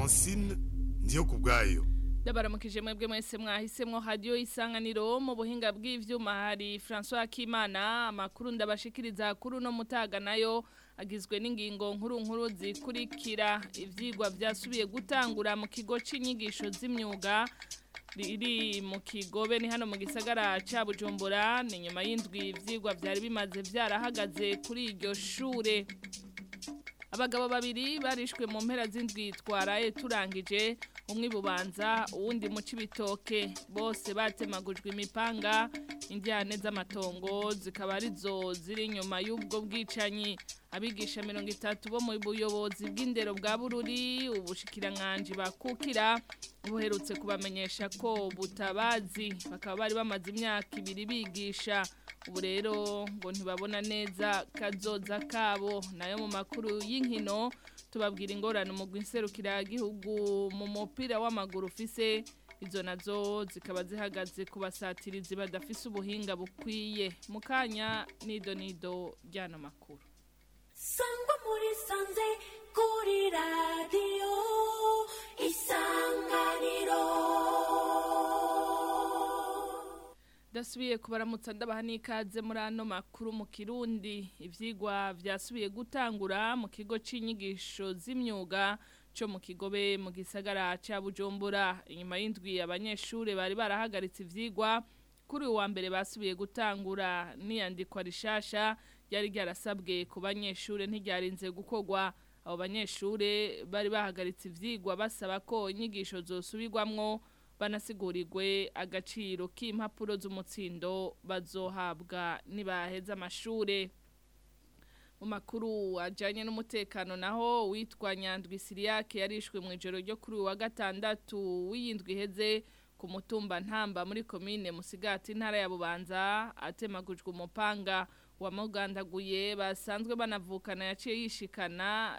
francine ndiyo ku bwayo ndabaramukije mwebwe mwese mwahisemwo radio isanganiro mu buhinga bw'ivyuma hari François Kimana amakuru ndabashikiriza kuri no mutaga nayo agizwe n'ingingo nkuru nkuru zikurikira ivyigwa vyasubiye gutangura mu kigo c'inyigisho z'imyuga riri mu kigobe ni hano mu gisagara ca Bujumbura ni nyuma y'indwi ivyigwa vyari bimaze vyarahagaze kuri iryo shure abagabo babiri barishwe mu mpera z'indwi twaraye turangije umwe bubanza uwundi mu cibitoke bose batemagujwe imipanga indyane z'amatongo zikaba arizo ziri inyuma y'ubwo bwicanyi abigisha mirongo itatu bo mu buyobozi bw'indero bwa bururi ubushikiranganji bakukira buherutse kubamenyesha ko butabazi bakaba bari bamaze imyaka ibiri bigisha ubu rero ngo ntibabona neza kazoza kabo nayo mu makuru y'inkino tubabwira ingorane umugwi nserukiragihugu mu mupira w'amaguru ufise izo nazo zikaba zihagaze ku basatirizi badafise ubuhinga bukwiye mu kanya nido nido ry'ano makuru sangwa muri sanze kuri radiyo isanganiro dasubiye kubaramutsa ndabaha n'ikaze muri ano makuru mu kirundi ivyigwa vyasubiye gutangura mu kigo c'inyigisho z'imyuga co mu kigobe mu gisagara ca Bujumbura inyuma y'indwi abanyeshure bari barahagaritse ivyigwa kuri uwa mbere basubiye gutangura niyandikwa rishasha ryari ryarasabwe ku banyeshure ntiryarinze gukorwa abo banyeshure bari bahagaritse ivyigwa basaba ko inyigisho zosubirwamwo banasigurirwe agaciro k'impapuro z'umutsindo bazohabwa nibaheza amashure mu makuru ajanye n'umutekano naho witwa Nyandwi Siriyake yarishwe mu ijoro ryo kuri wa gatandatu w'iyindwi heze ku mutumba ntamba muri komine Musigati intara ya Bubanza atemagujwe umupanga wamugandaguye basanzwe banavukana yaciye yishikana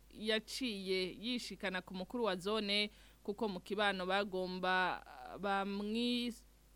yaciye yishikana ku mukuru wa zone kuko mu kibano bagomba bamwi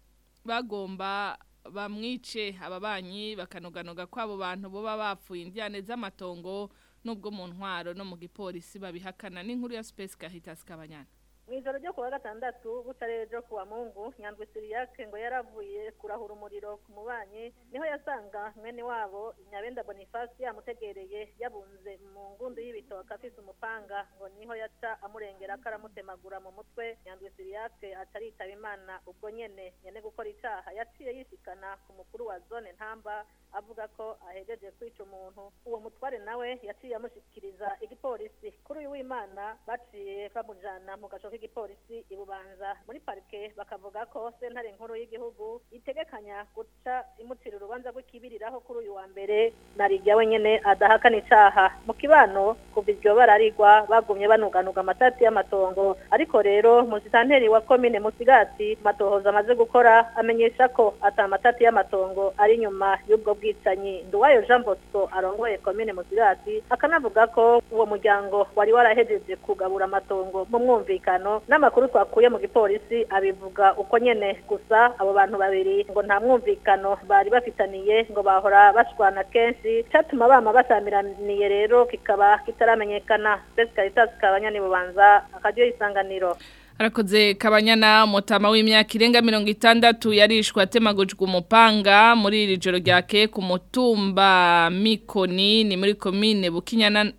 bagomba bamwice ababanyi bakanoganoga ko abo bantu boba bapfuye indyane z'amatongo nubwo mu ntwaro no mu gipolisi babihakana n'inkuru ya Space Caritas Kabanyana Mwijoro ryo kuwa gatandatu butarere ryo kuwa Mungu Nyandwi Siriyake ngo yaravuye kurahura umuriro ku mubanyi niho yasanga mwene wabo Nyabenda Boniface yamutegereye yabunze mu ngundu y'ibitoka afise umupanga ngo niho yaca amurengera karamutemagura mu mutwe Nyandwi Siriyake ataritaba Imana ubwo nyene nyene gukora icaha yaciye yishikana ku mukuru wa zone ntamba avuga ko ahejeje kwica umuntu uwo mutware nawe yaciye amushikiriza igipolisi kuri uyu w'Imana baciye bamujana mu gaco k'igipolisi ibubanza muri parike bakavuga ko sentare nkuru y'igihugu itegekanya guca imucira urubanza rw'ikibiriraho kuri uyu wa mbere narijya wenyene adahakana icaha mu kibano kuva iryo bararigwa bagumye banuganuga amatati y'amatongo ariko rero musitanteri wa komine musigati matohoza amaze gukora amenyesha ko ata matati y'amatongo ari inyuma y'ubwo bwicanyi nduwayo jean bosco arongoye komine musigati akanavuga ko uwo muryango wari warahejeje kugabura amatongo mu mwumvikano n'amakuru twakuye mu gipolisi abivuga uko nyene gusa abo bantu babiri ngo nta mwumvikano bari bafitaniye ngo bahora bashwana kenshi catuma bama basamiraniye rero kikaba kitaramenyekana Space Caritas kabanyani bubanza akaryo isanganiro Arakoze kabanyana mutama w'imyaka irenga mirongo itandatu yarishwe atemagujwe umupanga muri iri joro ryake ku mutumba Mikoni ni muri komine Bukinyana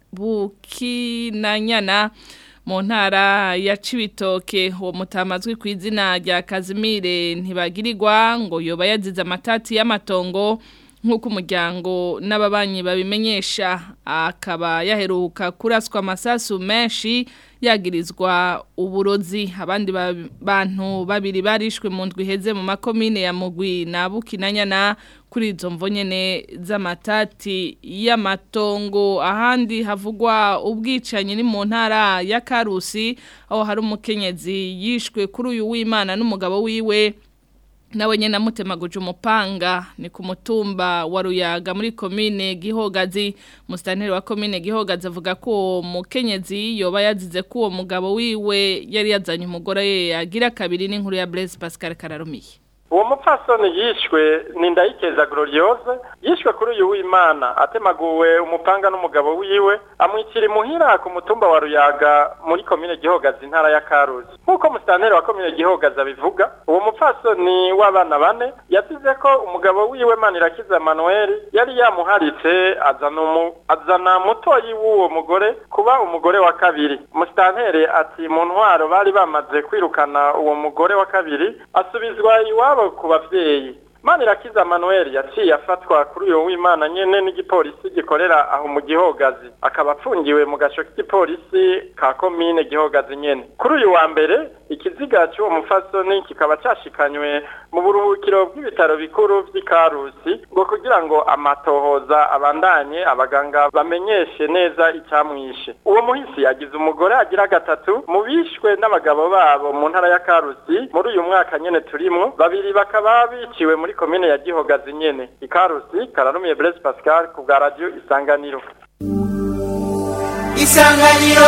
Bukinanyana mu ntara ya Cibitoke uwo mutamazwi ku izina rya Kazimire ntibagirirwa ngo yoba yazize amatati y'amatongo nk'uko umuryango n'ababanyi babimenyesha akaba yaheruka kuraswa amasasu menshi yagirizwa uburozi abandi bantu babiri barishwe mu ndwi iheze mu makomine ya mugwi na bukinanyana kuri izo mvo nyene z'amatati y'amatongo ahandi havugwa ubwicanyi ni mu ntara ya Karusi aho hari umukenyezi yishwe kuri uyu w'Imana n'umugabo wiwe nawe nyene amutemaguje umupanga ni ku mutumba wa Ruyaga muri komine Gihogazi mustanteri wa komine Gihogazi avuga ko mukenyezi yoba yazize ko uwo mugabo wiwe yari yazanye umugore ye yagira kabiri n'inkuru ya Blaise Pascal Kararumiye uwo mupfasoni yishwe ni ndayikeza gloriose yishwe kuri uyu w'imana atemaguwe umupanga n'umugabo wiwe amwikira imuhira ku mutumba wa ruyaga muri komine gihogazi intara ya karuzi nk'uko musitanteri wa komine gihogazi abivuga uwo mupfasoni w'abana bane yasize ko umugabo wiwe manirakiza manuel yari yamuharitse azana umu- azana mutoyi w'uwo mugore kuba umugore wa kabiri musitanteri ati mu ntwaro bari bamaze kwirukana uwo mugore wa kabiri asubizwa iwabo ku bavyeyi manirakiza manuel yaciye afatwa kuri uyo w'imana nyene n'igipolisi gikorera aho mu gihogazi akaba apfungiwe mu gasho k'igipolisi ka komine gihogazi nyene kuri uyu wa mbere ikiziga cy'uwo mufasoni kikaba cashikanywe mu buruhukiro bw'ibitaro bikuru vy'ikarusi ngo kugira ngo amatohoza abandanye abaganga bamenyeshe neza icyamwishe uwo muhisi yagize umugore agira gatatu mu bishwe n'abagabo babo mu ntara ya karusi muri uyu mwaka nyene turimwo babiri bakaba biciwe muri komine ya gihogazi nyene ikarusi kararumiye blaise pascal ku bwa radio isanganiro isanganiro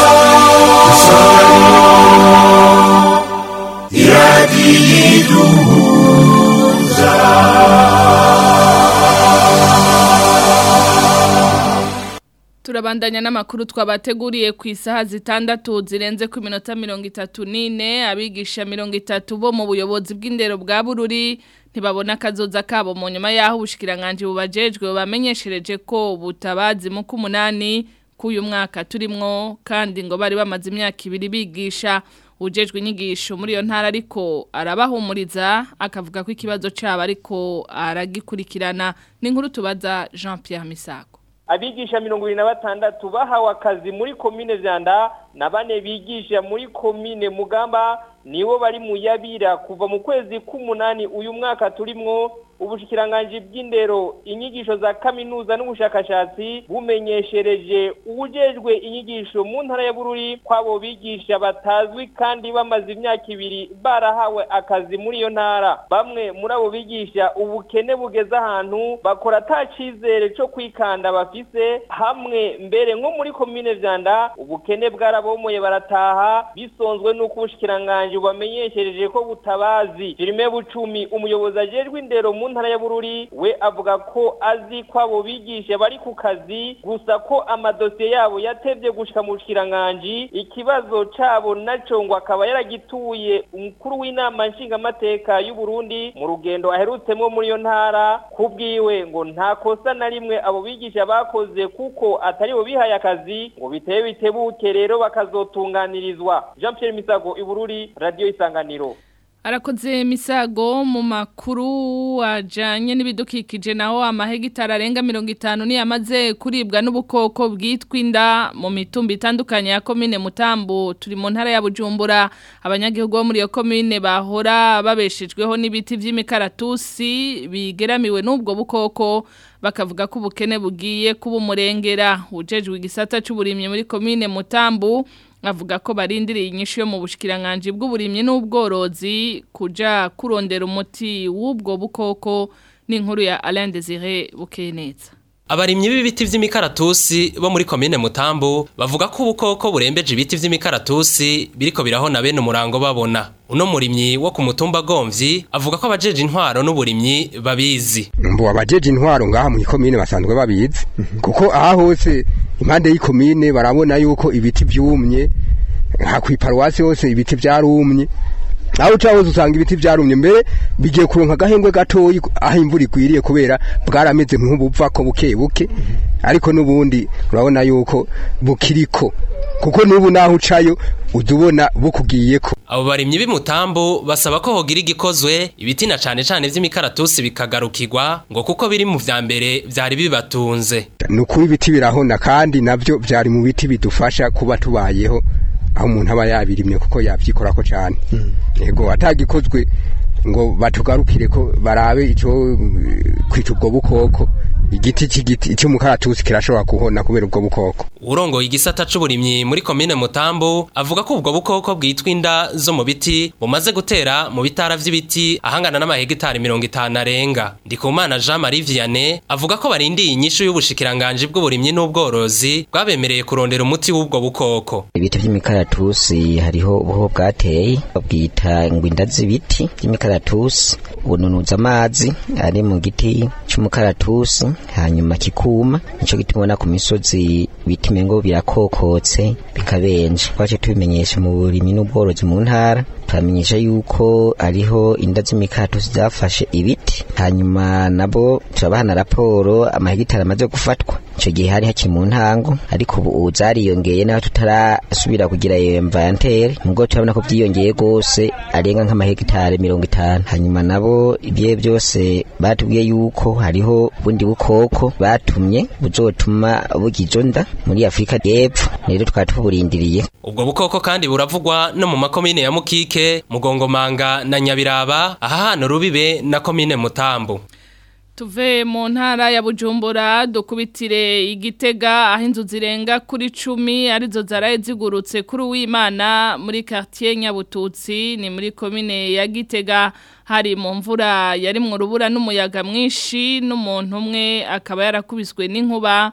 Turabandanya n'amakuru twabateguriye ku isaha zitandatu zirenze ku minota mirongo itatu n'ine abigisha mirongo itatu bo mu buyobozi bw'indero bwa bururi ntibabona akazoza kabo mu nyuma y'aho ubushikiranganje bubajejwe bamenyeshereje ko butabazi mu k'umunani k'uyu mwaka turimwo kandi ngo bari bamaze imyaka ibiri bigisha ujejwe inyigisho muri iyo ntara ariko arabahumuriza akavuga ko ikibazo cyabo ariko aragikurikirana ni inkuru tubaza Jean Pierre Misago abigisha mirongo ibiri na batandatu bahawe akazi muri komine vyanda na bane bigisha muri komine mugamba nibo bari mu yabira kuva mu kwezi k'umunani uyu mwaka turimwo ubushikiranganji bw'indero inyigisho za kaminuza n'ubushakashatsi bumenyeshereje uwujejwe inyigisho mu ntara ya bururi kw'abo bigisha batazwi kandi bamaze imyaka ibiri barahawe akazi muri iyo ntara bamwe muri abo bigisha ubukene bugeze ahantu bakora ata cizere co kwikanda bafise hamwe mbere nko muri komine vyanda ubukene bwarabomoye barataha bisonzwe n'uko ubushikiranganji bubamenyeshereje ko butabazi Jerime Bucumi umuyobozi ajejwe indero mu ntara ya Bururi we avuga ko azi ko abo bigisha bari ku kazi gusa ko amadosiye yabo yatevye gushika mu bushikiranganji ikibazo cabo naco ngo akaba yaragituye umukuru w'inama nshingamateka y'u Burundi mu rugendo aherutsemwo muri iyo ntara kubwiwe ngo nta kosa na rimwe abo bigisha bakoze kuko atari bo bihaye akazi ngo biteye bitebuke rero bakazotunganirizwa Jean Pierre Misago Ibururi Radio Isanganiro Arakoze misago mu makuru ajanye n'ibidukikije naho amahegitari arenga mirongo itanu ni yamaze kuribwa n'ubukoko bwitwa inda mu mitumba itandukanye ya komine Mutambu turi mu ntara ya Bujumbura abanyagihugu bo muri iyo komine bahora babeshejweho n'ibiti vy'imikaratusi bigeramiwe n'ubwo bukoko bakavuga ko ubukene bugiye kuba umurengera ujejwe igisata c'uburimyi muri komine Mutambu avuga ko barindiriye inyishu yo mu bushikiranganje bw'uburimyi n'ubworozi kuja kurondera umuti w'ubwo bukoko n'inkuru ya Alain Désiré Bukeneza Abarimyi b'ibiti vy'imikaratusi bo muri komine Mutambu bavuga ko ubukoko burembeje ibiti vy'imikaratusi biriko birahona bene umurango babona. Uno murimyi wo ku mutumba Gomvyi avuga ko abajeje intwaro n'uburimyi babizi. mbo abajeje intwaro ngaha mu komine basanzwe babizi kuko aha hose impande y'ikomine barabona yuko ibiti vyumye nka kwiparuwasi hose ibiti vyarumye aho uca hose usanga ibiti vyarumye mbere bigiye kuronka agahengwe gatoyi aho imvura igwiriye kubera bwarameze nk'ubuva ko buke buke ariko n'ubundi urabona yuko bukiriko kuko n'ubu naho ucayo uza ubona bukugiyeko Abo barimyi b'imutambu basaba ko hogira igikozwe ibiti na cane cane vy'imikaratusi bikagarukirwa ngo kuko biri mu vya mbere vyari bibatunze. ni ukuri ibiti birahona kandi nabyo byari mu biti bidufasha kuba tubayeho aho umuntu aba yabirimye kuko yabyikorako cyane yego atagikozwe ngo batugarukire ko barabe icyo eh, kwica ubwo bukoko igiti cy'igiti cy'umukaratusi kirashobora kuhona kubera ubwo bukoko urongoye igisata c'uburimyi muri komine Mutambu avuga ko ubwo bukoko bwitwa inda zo mu biti bumaze gutera mu bitara vy'ibiti ahangana n'amahegitari mirongo itanu arenga Ndikumana Jean Marie Vianney avuga ko barindiye inyishu y'ubushikiranganje bw'uburimyi n'ubworozi bwabemereye kurondera umuti w'ubwo bukoko ibiti vy'imikaratusi hariho ubuho bwateye babwita ngo inda z'ibiti vy'imikaratusi bununuza amazi ari mu giti c'umukaratusi hanyuma kikuma nico gituma ubona ku misozi ibiti mengo birakokotse bikabenje twaje tubimenyesha mu burimyi n'ubworozi mu ntara turamenyesha yuko ariho inda z'imikaratusi zafashe ibiti hanyuma nabo turabahana raporo amahegitari amaze gufatwa ico gihe hari hakiri mu ntango ariko ubu zariyongeye naho tutarasubira kugira iyo inventaire nubwo turabona ko vyiyongeye gose arenga nk'amahegitari mirongo itanu hanyuma nabo ibyo byose batubwiye yuko hariho ubundi bukoko batumye buzotuma bugizo nda muri Afrika y'Epfo rero twari tuburindiriye ubwo bukoko kandi buravugwa no mu makomine ya Mukike Mugongomanga na Nyabiraba aha hano rubibe na komine Mutambu Tuve mu ntara ya Bujumbura dukubitire igitega aho inzu zirenga kuri cumi arizo zaraye zigurutse kuri uwimana muri quartier Nyabututsi ni muri komine ya Gitega hari mu mvura yari mu rubura n'umuyaga mwinshi n'umuntu umwe akaba yarakubiswe n'inkuba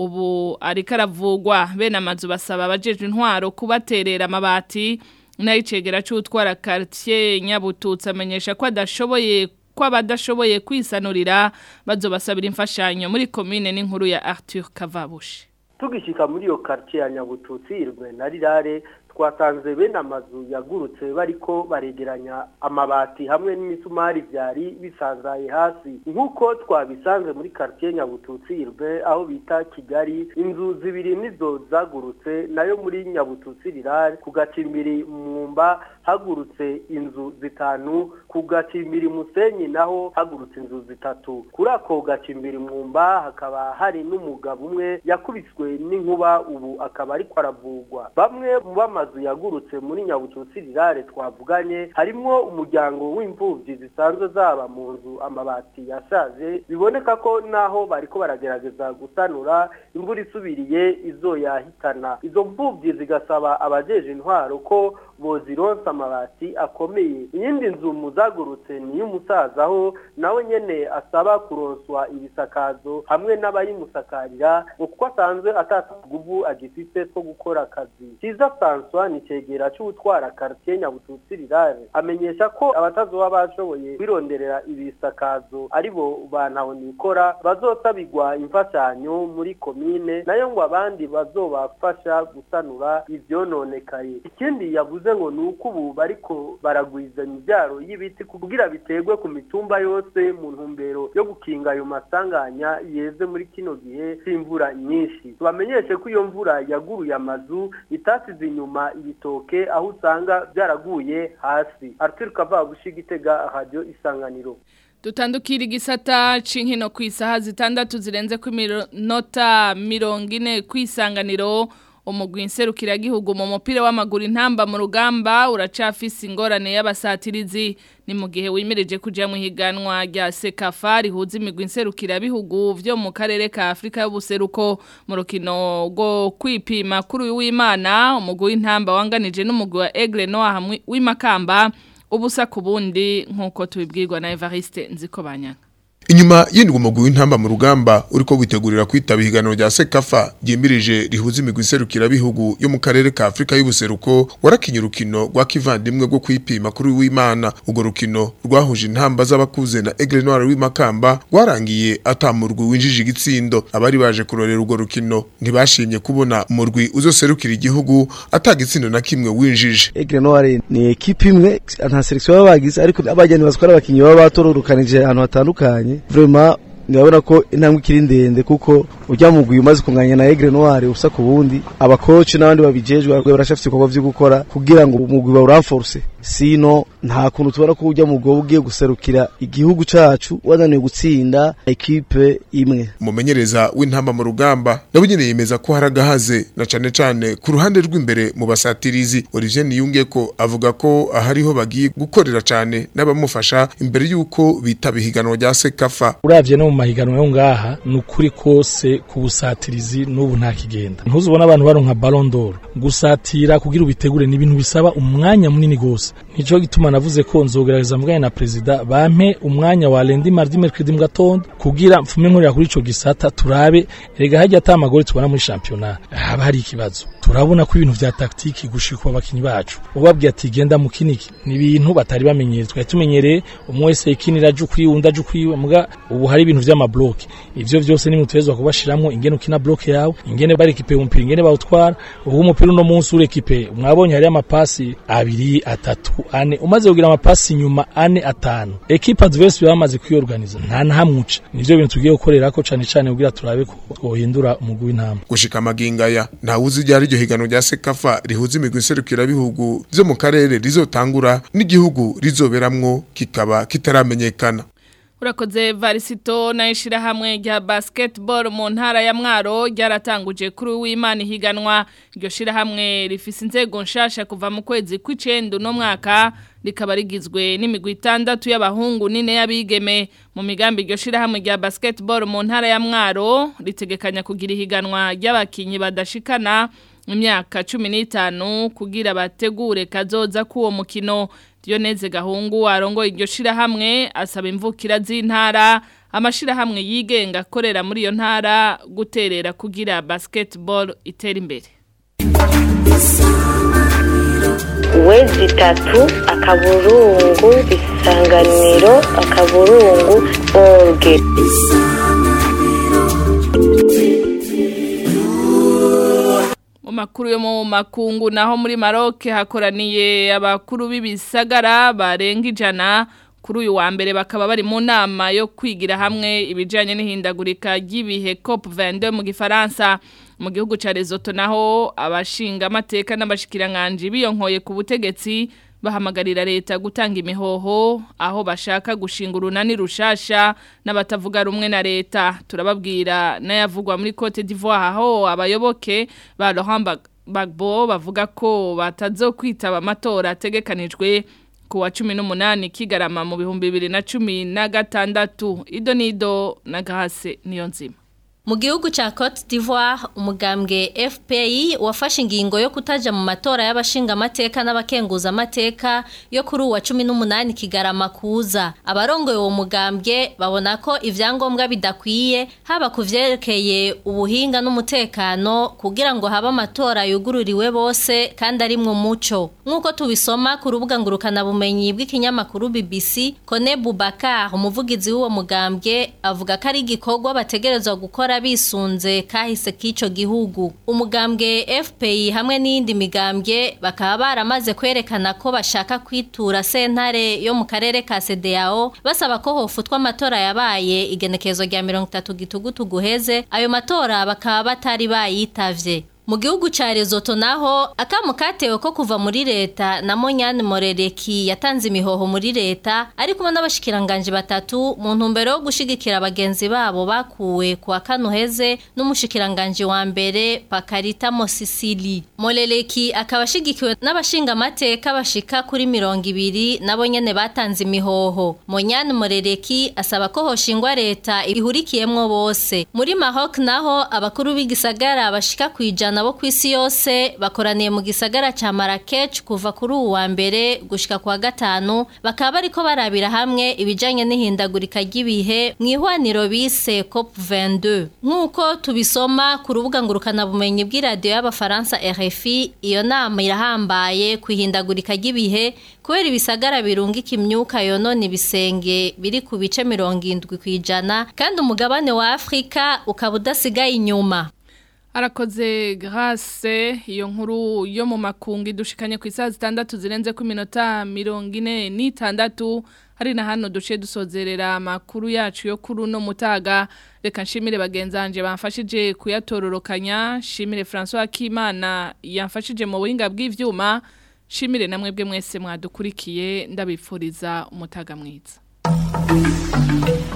ubu ariko aravugwa bene amazu basaba abajeje intwaro kubaterera amabati n'ayicegera c'utwara quartier Nyabututsi amenyesha ko adashoboye ko abadashoboye kwisanurira bazobasabira imfashanyo muri komine n'inkuru ya Arthur Kavabushi tugishika muri iyo quartier ya Nyabututsi irwe na rirare twasanze bene amazu yagurutse bariko baregeranya amabati hamwe n'imisumari vyari bisanzaye hasi nk'uko twabisanze muri quartier Nyabututsi irwe aho bita Kigali inzu zibiri nizo zagurutse nayo muri Nyabututsi rirare ku gacimbiri mwumba hagurutse inzu zitanu ku gacimbiri musenyi naho hagurutse inzu zitatu kuri ako gacimbiri mwumba hakaba hari n'umugabo umwe yakubiswe n'inkuba ubu akaba ariko aravugwa bamwe mu bamazu yagurutse muri nyabututsi rirare twavuganye harimwo umuryango w'imfuvyi zisanzwe zaba mu nzu amabati yashaje biboneka ko naho bariko baragerageza gusanura imvura isubiriye izoyahitana izo mfuvyi zigasaba abajeje intwaro ko bozironsa amabati akomeye iyindi nzu muzagurutse ni y'umusaza aho nawe nyene asaba kuronswa ibisakazo hamwe n'abayimusakarira ngo kuko asanzwe atataguvu agifite two gukora akazi kiza François ni cegera c'utwara quartier Nyabututsi rirare amenyesha ko abatazoba bashoboye kwironderera ibisakazo aribo bantaho nikora bazosabirwa imfashanyo muri komine nayo ngo abandi bazobafasha gusanura ivyononekaye ikindi yavuze ngo ni uko ubu bariko baragwizanya ibyaro y'ibiti kugira biterwe ku mitumba yose mu ntumbero yo gukinga ayo masanganya yeze muri kino gihe c'imvura nyinshi tubamenyeshe ko iyo mvura yaguruye amazu itasize inyuma ibitoke aho usanga byaraguye hasi Arthur Kavabushi Gitega radio isanganiro Dutandukira igisata c'inkino ku isaha zitandatu zirenze ku minota mirongo ine ku isanganiro umugwi nserukiragihugu mu mupira w'amaguru intamba mu rugamba uracafise ingorane y'abasatirizi ni mu gihe wimereje kuja mu higanwa rya Sekafa rihuza imigwi nserukirabihugu vyo mu karere ka Afrika y'ubuseruko mu rukino rwo kwipima kuri w'Imana umugwi w'intamba wanganije n'umugwi wa Aigle Noir hamwe w'imakamba ubusa ku bundi nk'uko tubibwirwa na Evariste Nzikobanyanga Inyuma yindwa umugwi w'intamba mu rugamba uriko witegurira kwitaba ihiganiro rya Sekafa ryimirije rihuza imigwi iserukira bihugu yo mu karere ka Afrika y'ubuseruko warakinye urukino rwa kivandimwe rwo kwipima kuri w'Imana ugo rukino rwahuje intamba z'abakuze na Aigle Noir w'imakamba rwarangiye atamurwi winjije igitsindo abari baje kurorera ugo rukino ntibashimye kubona umurwi uzoserukira igihugu atagitsindo na kimwe winjije Aigle Noir ni equipe imwe nta selection babagize ariko abajyani bazikora abakinyi baba batororukanije ahantu hatandukanye vraiment ndabona ko intambwe ikiri ndende kuko ujya mu guyu umaze kunganya na Aigle Noir usa ku bundi abakoci n'abandi babijejwe barashafite ibikorwa vyo gukora kugira ngo umugwi bawuranforce sino nta kuntu tubona ko ujya mu gwo ugiye guserukira igihugu cacu wananiwe gutsinda equipe imwe umumenyereza w'intamba mu rugamba nawe nyene yemeza ko haragahaze na cane cane ku ruhande rw'imbere mu basatirizi Olivier Niyunge ko avuga ko ahariho bagiye gukorera cane n'abamufasha imbere yuko bitaba ihiganwa rya Sekafa uravye no mu mahiganwa yo ngaha ni ukuri kose ku busatirizi n'ubu nta kigenda ntuzi ubona abantu baronka Ballon d'Or gusatira kugira ubitegure ni ibintu bisaba umwanya munini gose nico gituma navuze ko nzogerageza mvugane na perezida bampe umwanya wa lundi mardi mercredi mu gatondo kugira mfume nkorera kuri ico gisata turabe erega hajya ata amagori tubona muri championnat haba hari ikibazo turabona ko ibintu vya taktiki gushika abakinyi bacu ubabwiye ati genda mu kiniki ni ibintu batari bamenyereye twari tumenyereye umwe wese ikinira aje ukwiwe undi aje ukwiwe muga ubu hari ibintu vy'amabloke ivyo vyose ni mutezwa kubashiramwo ingene ukina bloke yawe ingene barekipe umupira ingene bawutwara ubu umupira uno munsi urekipe mwabonye hari amapasi abiri atatu ane umaze kugira amapasi nyuma ane atanu ekipa adverse bamaze kwiyorganiza nta nahamwe nivyo bintu tugiye gukorerako cane cane kugira turabe ko twohindura umugwi w'intama gushika amagingaya nta wuzi ryari iryo higano rya sekafa rihuza imigwi nserukirabihugu vyo mu karere rizotangura n'igihugu rizoberamwo kikaba kitaramenyekana Urakoze varisito na ishirahamwe rya basketball mu ntara ya Mwaro ryaratanguje kuri w'Imana higanwa iryo shirahamwe rifise inzego nshasha kuva mu kwezi kw'icenda no mwaka rikaba rigizwe n'imigwi itandatu y'abahungu nine y'abigeme mu migambi iryo shirahamwe rya basketball mu ntara ya Mwaro ritegekanya kugira ihiganwa ry'abakinyi badashikana imyaka 15 kugira bategure kazoza kuwo mukino Dioneze Gahungu arongo iryo shirahamwe asaba imvukira z'intara amashirahamwe yigenga akorera muri iyo ntara guterera kugira basketball itera imbere wezi itatu akaburungu isanganiro akaburungu orge mu makuru yo mu makungu naho muri Maroc hakoraniye abakuru b'ibisagara barenga ijana kuri uyu wa mbere bakaba bari mu nama yo kwigira hamwe ibijyanye n'ihindagurika ry'ibihe COP 22 mu gifaransa mu gihugu cya Lesotho naho abashinga amateka n'abashikiranganje biyonkoye ku butegetsi bahamagarira leta gutanga imihoho aho bashaka gushinga urunani rushasha n'abatavuga rumwe na leta turababwira n'ayavugwa muri Cote d'Ivoire aho abayoboke ba Laurent Gbagbo bavuga ko batazokwitaba amatora ategekanijwe ku wa cumi n'umunani kigarama mu bihumbi bibiri na cumi na gatandatu ido n'ido na gahase niyo nzima Mu gihugu cha Cote d'Ivoire umugambwe FPI wafashe ingingo yo kutaja mu matora y'abashinga amateka n'abakenguza amateka yo kuri uwa 18 kigarama kuza abarongoye uwo mugambwe babona ko ivyangombwa bidakwiye haba kuvyerekeye ubuhinga n'umutekano kugira ngo haba amatora yugururiwe bose kandi ari mu muco nkuko tubisoma ku rubuga ngurukana bumenyi bw'ikinyamakuru BBC Kone Boubacar umuvugizi w'uwo mugambwe avuga ko ari igikorwa bategerezwa gukora bisunze kahise k'ico gihugu umugambwe FPI hamwe n'indi migambwe bakaba baramaze kwerekana ko bashaka kwitura sentare yo mu karere ka CDAO basaba ko hofutwa amatora yabaye igenekezo rya 30 gitugutu guheze ayo matora bakaba batari bayitavye mu gihugu ca Lesotho naho akamu katewe ko kuva muri leta na Monyane Morereki yatanze imihoho muri leta ari kumwe n'abashikiranganje batatu mu ntumbero yo gushigikira abagenzi babo bakuwe ku akanuheze n'umushikiranganje wa mbere Pakarita Mosisili Morereki akaba ashigikiwe n'abashinga amateka bashika kuri mirongo ibiri nabo nyene batanze imihoho Monyane Morereki asaba ko hoshingwa leta ihurikiyemwo bose muri Maroc naho abakuru b'igisagara bashika kwijana nabo kw'isi yose bakoraniye mu gisagara ca Marrakech kuva kuri uwu wa mbere gushika kwa gatanu bakaba bariko barabira hamwe ibijanye n'ihindagurika ry'ibihe mu ihwaniro bise COP22 nk'uko tubisoma ku rubuga ngurukana bumenyi bw'iradiyo y'abafaransa RFI iyo nama irahambaye ku ihindagurika ry'ibihe kubera ibisagara birungika imyuka yonona ibisenge biri ku bice mirongo indwi kw'ijana kandi umugabane wa Afrika ukaba udasigaye inyuma Arakoze grâce iyo nkuru yo mu makungu dushikanye ku isaha zitandatu zirenze ku minota mirongo ine n'itandatu hari na hano duce dusozerera amakuru yacu yo kuri uno mutaga reka nshimire bagenzanje bamfashije kuyatororokanya nshimire François Kimana yamfashije mu buhinga bw'ivyuma nshimire namwe bwe mwese mwadukurikiye ndabifuriza umutaga mwiza